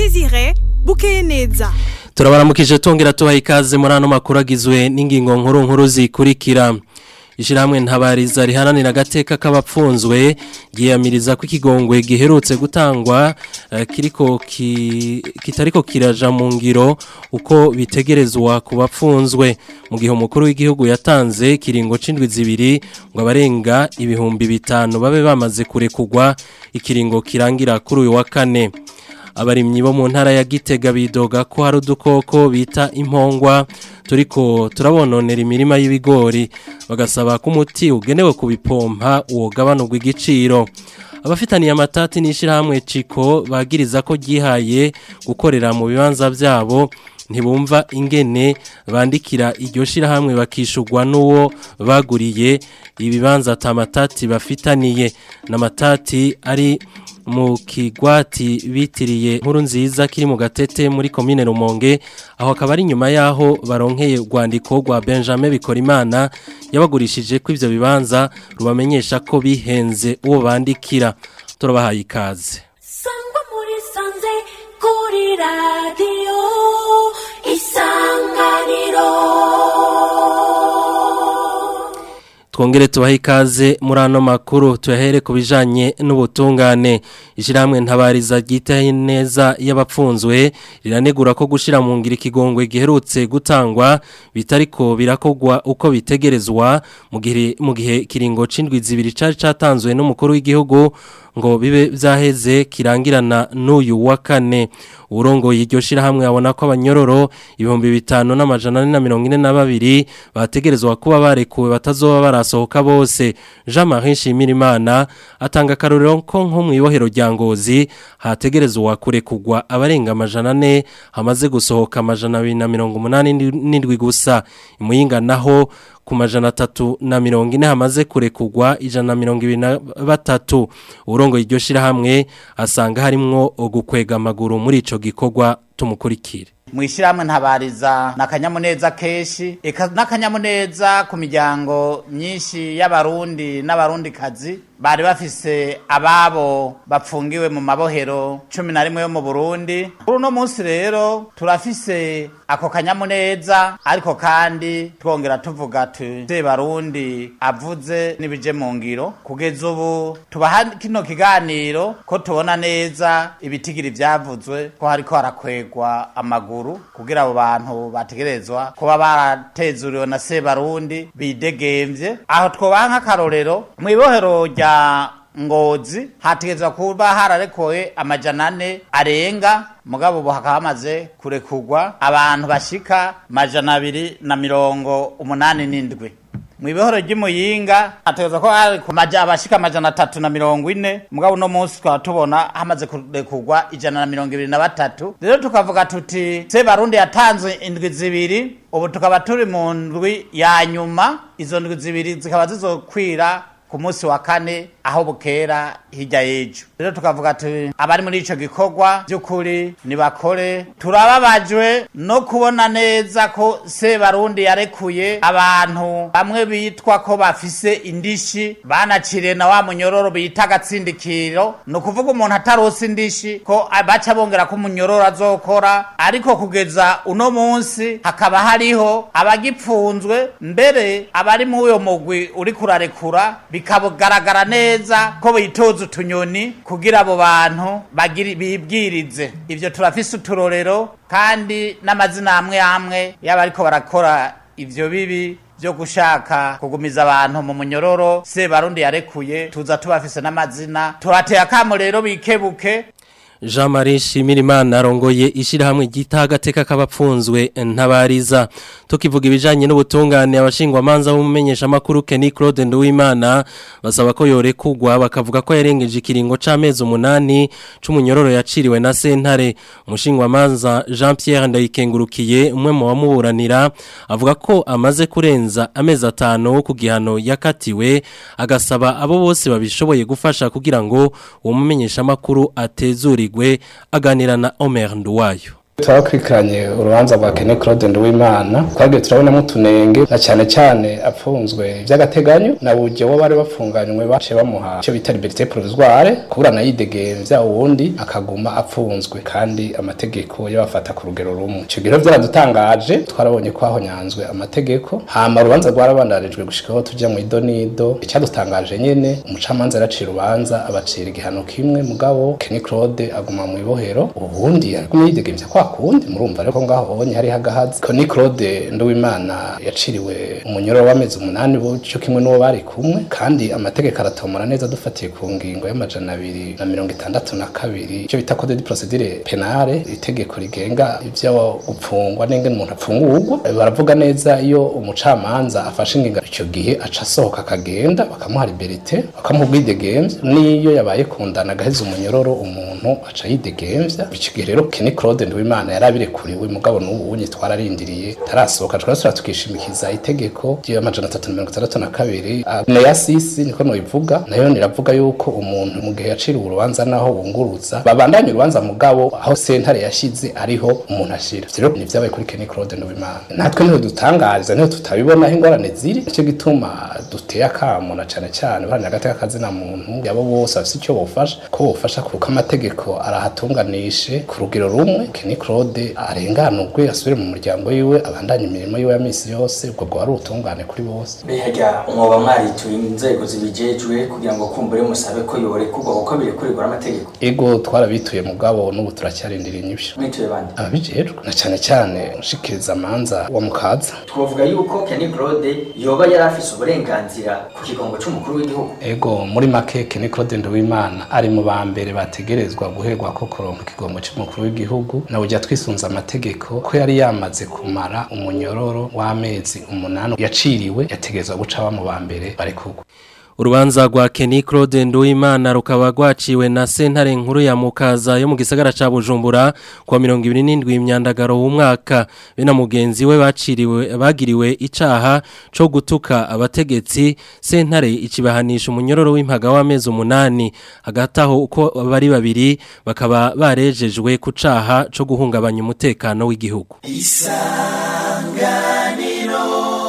Desire bukeye neza turabaramukije tongera tubaha ikaze muri ano makuru agizwe n'ingingo nkuru nkuru zikurikira ishyirahamwe ntabariza riharanira agateka k'abapfunzwe ryiyamiriza ko ikigongwe giherutse gutangwa kiriko kitariko kiraja mu ngiro uko bitegerezwa ku bapfunzwe mu gihe umukuru w'igihugu yatanze kiringo c'indwi zibiri ngo abarenga ibihumbi bitanu babe bamaze kurekugwa ikiringo kirangira kuri uyu wa kane abarimyi bo mu ntara ya gitega bidoga ko hari udukoko bita impongwa turiko turabononera imirima y'ibigori bagasaba ko umuti ugenewe kubipompa uwogabanurwa igiciro abafitaniye amatati n'ishyirahamwe ciko bagiriza ko ryihaye gukorera mu bibanza byabo ntibumva ingene bandikira iryo shyirahamwe bakishugwa n'uwo baguriye ibibanza atamatati bafitaniye n'amatati ari mu kigwati bitiriye nkuru nziza kiri mu gatete muri komine rumonge aho akaba ari nyuma y'aho baronkeye urwandiko rwa benjamin bikorimana yabagurishije ko ibyo bibanza rubamenyesha ko bihenze uwo bandikira turabahaye ikaze sangwa muri sanze kuri radiyo isanganiro twongere tubahe ikaze muri ano makuru tuyahere ku bijanye n'ubutungane ishyirahamwe ntabariza ryitaye neza y'abapfunzwe riranegura ko gushyira mu ngiro ikigongwe giherutse gutangwa bitariko birakogwa uko bitegerezwa mu gihe kiringo c'indwi zibiri cari catanzwe n'umukuru w'igihugu ngo bibe byaheze kirangirana n'uyu wa kane urongoye iryo shyirahamwe abona ko abanyororo ibihumbi bitanu n'amajana ane na mirongo ine na babiri bategerezwa kuba barekuwe batazoba barasohoka bose jean marie nshimirimana atanga akarorero ko nko mu ibohero rya ngozi hategerezwa kurekugwa abarenga amajana ane hamaze gusohoka amajana abiri na mirongo umunani n'indwi gusa imuyinga naho ku majana atatu na mirongo ine hamaze kurekugwa ijana na mirongo ibiri na batatu urongo iryo shyirahamwe asanga harimwo gukwega amaguru muri ico gikorwa tumukurikire mu ishyirahamwe ntabariza ni akanyamuneza kenshi n'akanyamuneza ku miryango myinshi y'abarundi n'abarundikazi bari bafise ababo bapfungiwe mu mabohero cumi na rimwe yo mu burundi kuri uno munsi rero turafise ako kanyamuneza ariko kandi twongera tuvuga tuze barundi avuze n'ibije mu ngiro kugeza ubu tubaha kino kiganiro ko tubona neza ibitigiri byavuzwe ko hariko harakwegwa amaguru kugira abo bantu bategerezwa kuba baratezuriwe na sebarundi bidegemvye aho twobaha nk'akarorero mu ibohero rya ngozi hategezwa kuba hararekoye amajana ane arenga mugabo ubu hakaba hamaze kurekurwa abantu bashika majana abiri na mirongo umunani n'indwi mu ibohoro ry'imuyinga hategezwa ko hari ku maja abashika amajana atatu na mirongo ine mugabo uno munsi twaba tubona hamaze kurekurwa ijana na mirongo ibiri na batatu rero tukavuga tuti se barundi yatanze indwi zibiri ubu tukaba turi mu ndwi ya nyuma izo ndwi zibiri zikaba zizokwira ku munsi wa kane aho bukera hirya y'ejo rero tukavuga ati abari muri ico gikorwa by'ukuri nibakore turababajwe no kubona neza ko sebarundi yarekuye abantu bamwe bitwa ko bafise indishi banaciriye na wa munyororo bita agatsindikiro ni ukuvuga umuntu atarose indishi ko baca bongera ko umunyororo azokora ariko kugeza uno munsi hakaba hariho abagipfunzwe mbere abari muri uyo mugwi uri kurarekura bikagaragara neza ko bitoza utunyoni kugira abo bantu bibwirize ibyo turafise uturorero kandi n'amazina amwe amwe yaba ariko barakora ibyo bibi byo gushaka kugumiza abantu mu munyororo se barundi yarekuye tuza tubafise n'amazina turateye akamo rero bikebuke Jean Marie Shimirimana arongoye ishirahamwe gita agateka k'abapfunzwe ntabariza tukivuga ibijanye n'ubutungane abashingwa manza bumumenyesha makuru Kenny Claude Nduwimana basaba ko yorekugwa bakavuga ko yarengeje ikiringo c'amezi umunani c'umunyororo yaciriwe na sentare umushingwa manza Jean Pierre Ndayikengurukiye umwe mu bamuburanira avuga ko amaze kurenza amezi atanu ku gihano yakatiwe agasaba abo bose babishoboye gufasha kugira ngo uwo mumenyesha makuru atezuri aganira na Omer Nduwayo turakurikiranye urubanza rwa Kene Claude Nduwimana twagiye turabonamo utunenge na cyane cyane apfunzwe by'agateganyo na buryo bo bari bafunganywe bace bamuha icyo bita liberté provisoire kuburana yidegemvya uwundi akaguma apfunzwe kandi amategeko yabafata ku rugero rumwe icyo gihe byaradutangaje twarabonye ko ahonyanzwe amategeko hama urubanza rwarabandarijwe gushikaho tujya mu idonido icyadutangaje nyene umucamanza yaracira urubanza abacira igihano kimwe mugabo Kene Claude aguma mu ibohero ubundi ariko yidegemvya kwa kundi murumva ariko ngaho honye hari hagahazi Kone Claude Nduwimana yaciriwe umunyoro w'amezi umunani cyo kimwe n'uwo bari kumwe kandi amategeko aratomora neza dufatiye ku ngingo y'amajana abiri na mirongo itandatu na kabiri icyo bita code de procedure penale itegeko rigenga ivyo gupfungwa n'ingene umuntu apfungurwa baravuga neza iyo umucamanza afashe ingingo icyo gihe aca asohoka akagenda bakamuha liberite bakamuha ubwidegemvya n'iyo yabaye kundana agaheza umunyororo umuntu aca yidegemvya icyo gihe rero Kene Claude Nduwimana imana yarabirekuriwe mugabo n'ubu unye twararindiriye tarasohoka twasura tukishimikiza itegeko ry'amajana atatu na mirongo itandatu na kabiri neya sisi niko noyivuga nayo niravuga yuko umuntu mu gihe yaciriwe urubanza naho bunguruza babandanya urubanza mugabo aho sentare yashize ariho umuntu ashira rero ni vyabaye kuri Kenny Claude Nduwimana natwe niho dutangariza niho tutabibona aho ingorane ziri nicyo gituma duteye akamo na cane cane baharanira agateka kazina muntu yabo bose bafise icyo bofasha ko bofasha kuko amategeko arahatunganishe ku rugero rumwe Kenny Claude arenganurwe asubire mu muryango yiwe abandanye imirimo yiwe ya misi yose ubwo bwo ari ubutungane kuri bose mbega mwoba mwarituye inzego zibijejwe kugira ngo kumbure musabe ko yoborekurwa kuko birekurirwa n'amategeko ego twarabituye mugabo n'ubu turacyarindiriye inyishu mwituye bande ababijejwe na cyane cyane ushikiriza amanza wa mukaza twovuga yuko Kenny Claude yoba yari afise uburenganzira ku kigongo c'umukuru w'igihugu ego muri make Kenny Claude Nduwimana ari mu ba mbere bategerezwa guherwa ko kuronka ikigongo c'umukuru w'igihugu na ujya twisunza amategeko ko yari yamaze kumara umunyororo w'amezi umunani yaciriwe yategerezwa guca ba mu ba mbere barekurwa Urubanza rwa Kenny Claude Nduwimana rukaba rwaciwe na sentare nkuru ya Mukaza yo mu gisagara ca Bujumbura kwa 27 imyandagaro w'umwaka bena mugenzi we baciriwe bagiriwe icaha co gutuka abategetsi sentare ikibahanisha umunyororo w'impaga w'amezi umunani hagataho uko bari babiri bakaba barejejwe ku caha co guhungabanya umutekano w'igihugu Isanganiro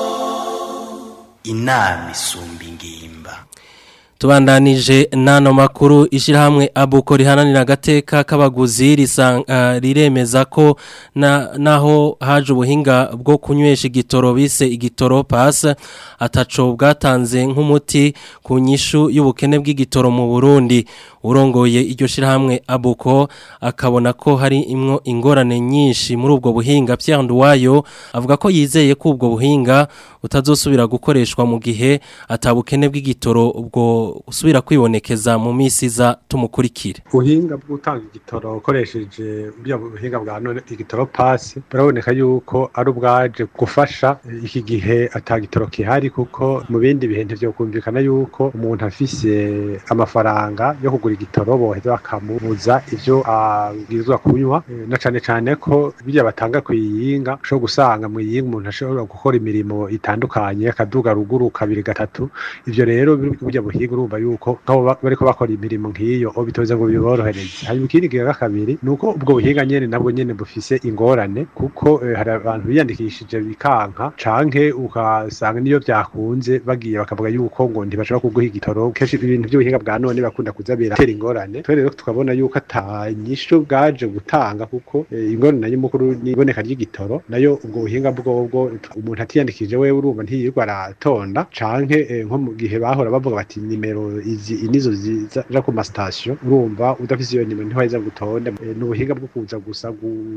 inama isumba ingimba tubandanije nano makuru ishirahamwe abuko rihananira agateka k'abaguzi risanga riremeza ko na naho haje ubuhinga bwo kunywesha igitoro bise igitoro pass ataco bwatanze nk'umuti ku nyishu y'ubukene bw'igitoro mu Burundi urongoye iryo shirahamwe abuko akabona ko hari imwo ingorane nyinshi muri ubwo buhinga Pierre Nduwayo avuga ko yizeye ko ubwo buhinga utazosubira gukoreshwa mu gihe atabukene bw'igitoro ubwo usubira kwibonekeza mu misi za tumukurikire ubuhinga bwo gutanga igitoro ukoresheje bya buhinga bwa none igitoro pasi buraboneka yuko ari ubwaje gufasha iki gihe atagitoro kihari kuko mu bindi bihe ntibyo kumvikana yuko umuntu afise amafaranga yo kugura igitoro boheza bakamubuza ivyo abwirizwa kunywa na cane cane ko bijya batanga ku yinga ushobora gusanga mu yinga umuntu ashobora gukora imirimo itandukanye akaduga ruguru kabiri gatatu ivyo rero burya buhinga urumva yuko nk'abo bariko bakora imirimo nk'iyo o bitoze ngo biborohereze hanyuma ikindi kiga kabiri ni uko ubwo buhinga nyene nabwo nyene bufise ingorane kuko eh, hari abantu biyandikishije bikanka canke ukasanga niyo vyakunze bagiye bakavuga yuko ngo ntibashobora kuguha igitoro kenshi ibintu by'ubuhinga bwa none bakunda kuza biratera ingorane twe rero tukabona yuko ata nyishu bwaje gutanga kuko eh, ingorane nayo mukuru ni iboneka ry'igitoro nayo ubwo buhinga bwobwo umuntu atiyandikije wewe urumva ntiyirirwa aratonda canke eh, nko mu gihe bahora bavuga bati nimero izi nizo ziza ku masitasiyo urumva udafise iyo nimero ntiwaheza gutonda eh, n'ubuhinga bwo kuza gusa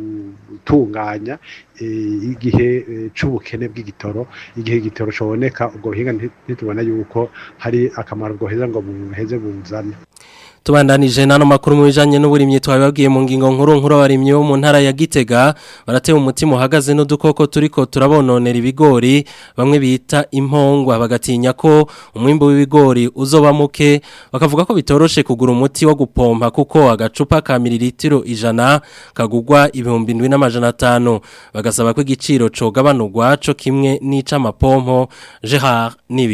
gutunganya eh, igihe eh, c'ubukene bw'igitoro igihe igitoro coboneka ubwo buhinga ntitubona yuko hari akamaro bwoheza ngo buheze buzane tubandanije nano makuru mu bijanye n'uburimyi twababwiye mu ngingo nkuru nkuru abarimyi bo mu ntara ya Gitega baratewe umutima uhagaze n'udukoko turiko turabononera ibigori bamwe bita impongwa bagatinya ko umwimbo w'ibigori uzoba muke bakavuga ko bitoroshe kugura umuti wo gupompa kuko agacupa ka mililitiro ijana kagugwa ibihumbi ndwi n'amajana atanu bagasaba ko igiciro cogabanurwa co kimwe n'ic'amapompo Gerard Nibigira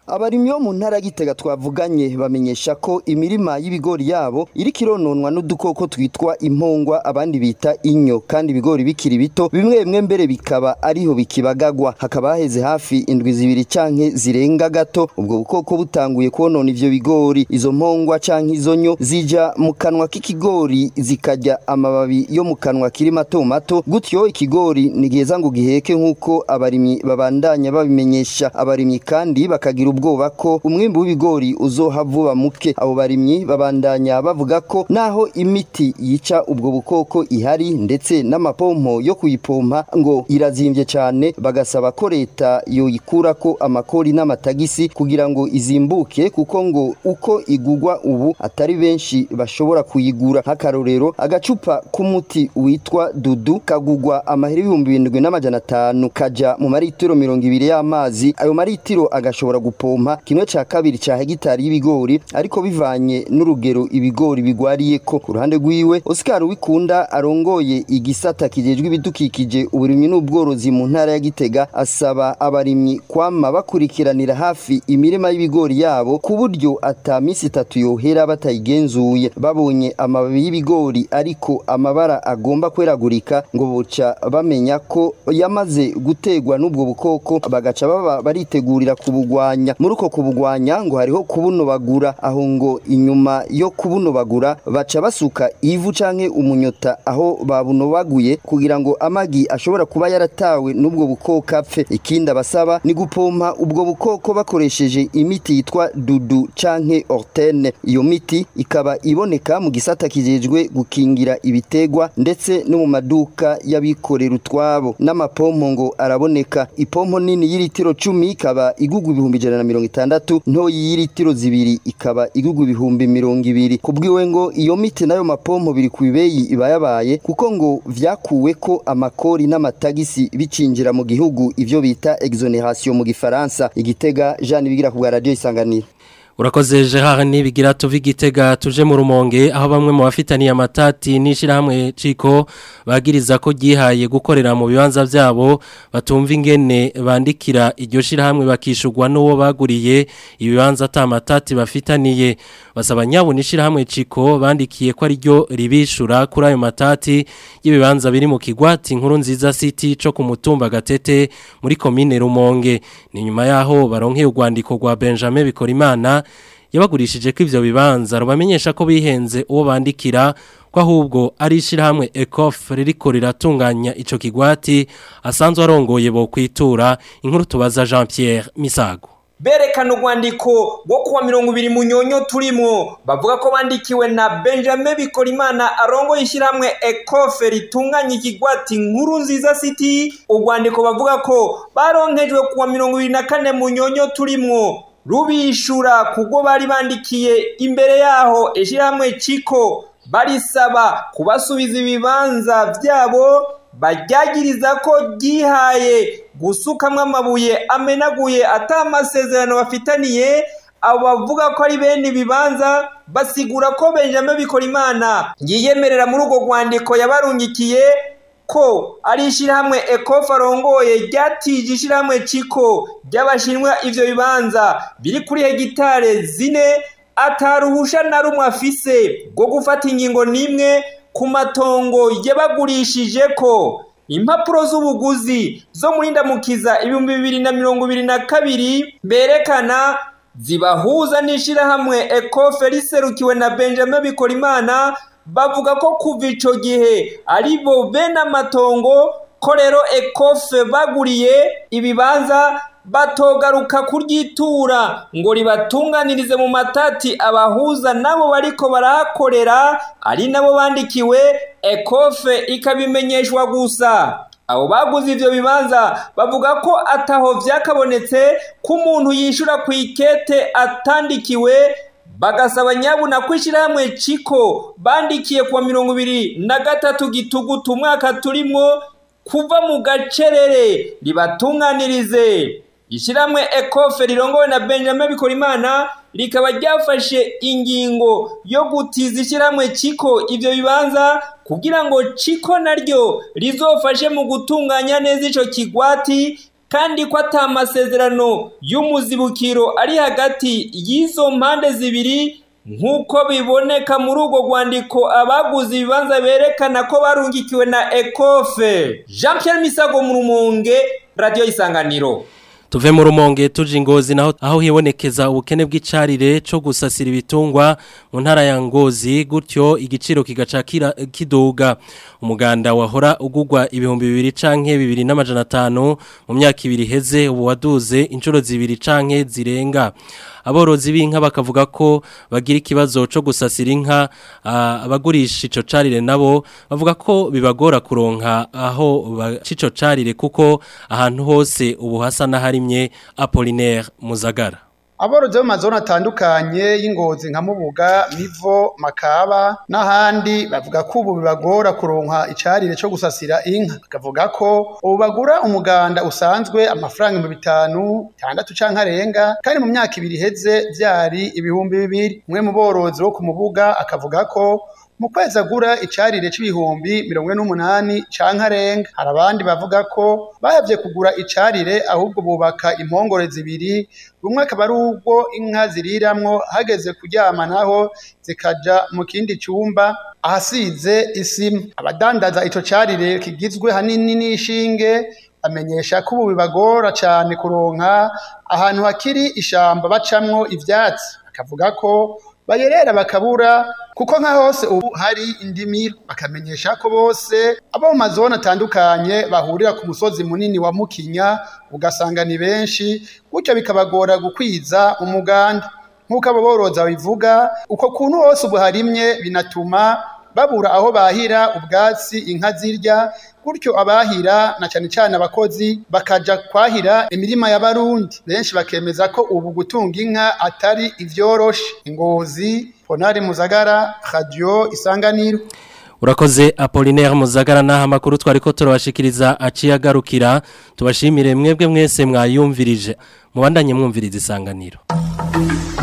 abarimyi bo mu ntara y'Igitega twavuganye bamenyesha ko imirima y'ibigori yabo iriko irononwa n'udukoko twitwa impongwa abandi bita inyo kandi ibigori bikiri bito bimwe bimwe mbere bikaba ariho bikibagagwa hakaba haheze hafi indwi zibiri canke zirenga gato ubwo bukoko butanguye konona ivyo bigori izo mpongwa canke izo nyo zija mu kanwa k'ikigori zikarya amababi yo mu kanwa kiri mato mato gutyo ikigori ni giheza ngo giheke nk'uko abarimyi babandanya babimenyesha abarimyi kandi bakagira ubwoba ko umwimbu w'ibigori uzoha vuba muke abo barimyi babandanya bavuga ko naho imiti yica ubwo bukoko ihari ndetse n'amapompo yo kuyipompa ngo irazimvye cyane bagasaba ko leta yoyikurako amakori n'amatagisi kugira ngo izimbuke kuko ngo uko igugwa ubu atari benshi bashobora kuyigura nk'akarorero agacupa k'umuti witwa dudu kagugwa amahera ibihumbi birindwi n'amajana atanu kaja mu maritiro mirongo ibiri y'amazi ayo maritiro agashobora gupompa kimwe ca kabiri ca hegitari y'ibigori ariko bivanye n'urugero ibigori bigwariyeko ku ruhande rwiwe Oscar Wikunda arongoye igisata kijejwe ibidukikije uburimyi n'ubworozi mu ntara ya Gitega asaba abarimyi kwama bakurikiranira hafi imirima y'ibigori yabo ku buryo ata misi itatu yohera batayigenzuye babonye amababi y'ibigori ariko amabara agomba kweragurika ngo boca bamenya ko yamaze gutegwa n'ubwo bukoko bagaca baba baritegurira kubugwanya muri uko kubugwanya ngo hariho kubunobagura aho ngo inyuma yo kubunobagura baca basuka ivu canke umunyota aho babunobaguye kugira ngo amagi ashobora kuba yaratawe n'ubwo bukoko apfe ikindi abasaba ni gupompa ubwo bukoko bakoresheje imiti yitwa dudu canke ortene iyo miti ikaba iboneka mu gisata kijejwe gukingira ibitegwa ndetse no mu maduka y'abikorera utwabo n'amapompo ngo araboneka ipompo nini y'iritiro cumi ikaba igugwa ibihumbi ijana na mirongo itandatu ntoyi y'iritiro zibiri ikaba igugwa ibihumbi mirongo ibiri kubwiwe ngo iyo miti n'ayo mapompo biri ku bibeyi ibayabaye kuko ngo vyakuwe ko amakori n'amatagisi bicinjira mu gihugu ivyo bita exoneration mu gifaransa igitega Jean bigira ku bwa radio isanganiro Urakoze Gerard nibigira tuvi gitega tuje mu rumonge aho bamwe mu bafitaniye amatati nishirahamwe ciko bagiriza ko gihaye gukorera mu bibanza byabo batumva ingene bandikira iryo shirahamwe bakishurwa n'uwo baguriye ibibanza atamatati bafitaniye basaba nyabo nishirahamwe ciko bandikiye ko ari ryo ribishura kuri ayo matati y'ibibanza biri mu kigwati nkuru nziza city co ku mutumba gatete muri commune rumonge ni nyuma yaho baronkeye urwandiko rwa Benjamin Bikorimana yabagurishije ko ivyo bibanza rubamenyesha ko bihenze uwo bandikira ko ahubwo ari ishirahamwe ECOF ririko riratunganya ico kigwati asanzwe arongoye bo kwitura inkuru tubaza Jean Pierre Misago berekana urwandiko rwo kuwa mirongo ibiri mu nyonyo turimo bavuga ko bandikiwe na benjamin bikorimana arongoye ishyirahamwe ekofe ritunganya ikigwati nkuru nziza city urwandiko bavuga ko baronkejwe kuwa mirongo ibiri na kane mu nyonyo turimo rubishura kubwo bari bandikiye imbere yaho ishyirahamwe ciko barisaba kubasubiza ibibanza byabo baryagiriza ko ryihaye gusukamwo amabuye amenaguye atamasezerano bafitaniye abo bavuga ko ari bene ibibanza basigura ko benjamin bikorimana yiyemerera muri urwo rwandiko yabarungikiye ko ari ishyirahamwe ekofa arongoye ryatije ishyirahamwe ciko ry'abashinwa ivyo bibanza biri kuri hegitare zine ataruhusha na rumwe afise rwo gufata ingingo n'imwe ku matongo yabagurishije ko impapuro z'ubuguzi zo muri ndamukiza ibihumbi bibiri na mirongo ibiri na kabiri berekana zibahuza n'ishyirahamwe ekofe riserukiwe na benjamin bikorimana bavuga ko kuva ico gihe ari bo bene amatongo ko rero ekofe baguriye ibibanza batogaruka kuryitura ngo ribatunganirize mu matati abahuza nabo bariko barahakorera ari nabo bandikiwe ekofe ikabimenyeshwa gusa abo baguze ivyo bibanza bavuga ko ataho vyakabonetse ko umuntu yishura ku ikete atandikiwe bagasaba nyabuna ko ishyirahamwe ciko bandikiye kuwa mirongo ibiri na gatatu gitugutu umwaka turimwo kuva mu gacerere ribatunganirize ishyirahamwe ekofe rirongowe na benjamin bikorimana rikaba ryafashe ingingo yo gutiza ishyirahamwe ciko ivyo bibanza kugira ngo ciko naryo rizofashe mu gutunganya neza ico kigwati kandi ko ata masezerano y'umuzibukiro ari hagati y'izo mpande zibiri nk'uko biboneka muri urwo rwandiko abaguze ibibanza berekana ko barungikiwe na ekofe jean Pierre misago mu rumonge radiyo isanganiro tuve mu rumonge tuje ingozi naho aho hibonekeza ubukene bw'icarire cyo gusasira ibitungwa mu ntara ya ngozi gutyo igiciro kigaca kiduga umuganda wahora ugugwa ibihumbi bibiri canke bibiri n'amajana atanu mu myaka ibiri heze ubu waduze inshuro zibiri canke zirenga aborozi b'inka bakavuga ko bagira ikibazo cyo gusasira inka abagurisha ico carire nabo bavuga ko bibagora kuronka aho bacico carire kuko ahantu hose ubu hasa n'aharimye Apollinaire Muzagara aborozi bo mu mazone atandukanye y'ingozi nka mubuga mivo makaba n'ahandi bavuga ko ubu bibagora kuronka icarire cyo gusasira inka bakavuga ko ubu bagura umuganda usanzwe amafaranga ibihumbi bitanu bitandatu canke arenga kandi mu myaka ibiri iheze vyari ibihumbi bibiri umwe mu borozi bo ku mubuga akavuga ko mu kwezi agura icarire c'ibihumbi mirongo ine n'umunani canke arenga hari abandi bavuga ko bahavye kugura icarire ahubwo bubaka impongore zibiri rumwe akaba ari ubwo inka ziriramwo hageze kuryama naho zikaja mu kindi cyumba ahasize isima abadandaza ico carire kigizwe hanini n'ishinge bamenyesha ko ubu bibagora cane kuronka ahantu hakiri ishamba bacamwo ivyatsi bakavuga ko bayerera bakabura kuko nka hose ubu hari indimiro bakamenyesha ko bose abo mu mazone atandukanye bahurira ku musozi munini wa mukinya ugasanga ni benshi gutyo bikabagora gukwiza umuganda nk'uko abo borozi babivuga uko kuntu hose ubu harimye binatuma babura aho bahira ubwatsi inka zirya gutyo abahira na cyane cyane abakozi bakaja kwahira imirima y'abarundi benshi bakemeza ko ubu gutunga inka atari ivyoroshe ingozi ponari muzagara radio isanganiro urakoze Apollinaire Muzagara naha makuru twariko turabashikiriza aciye agarukira tubashimire mwebwe mwese mwayumvirije mubandanye mwumviriza isanganiro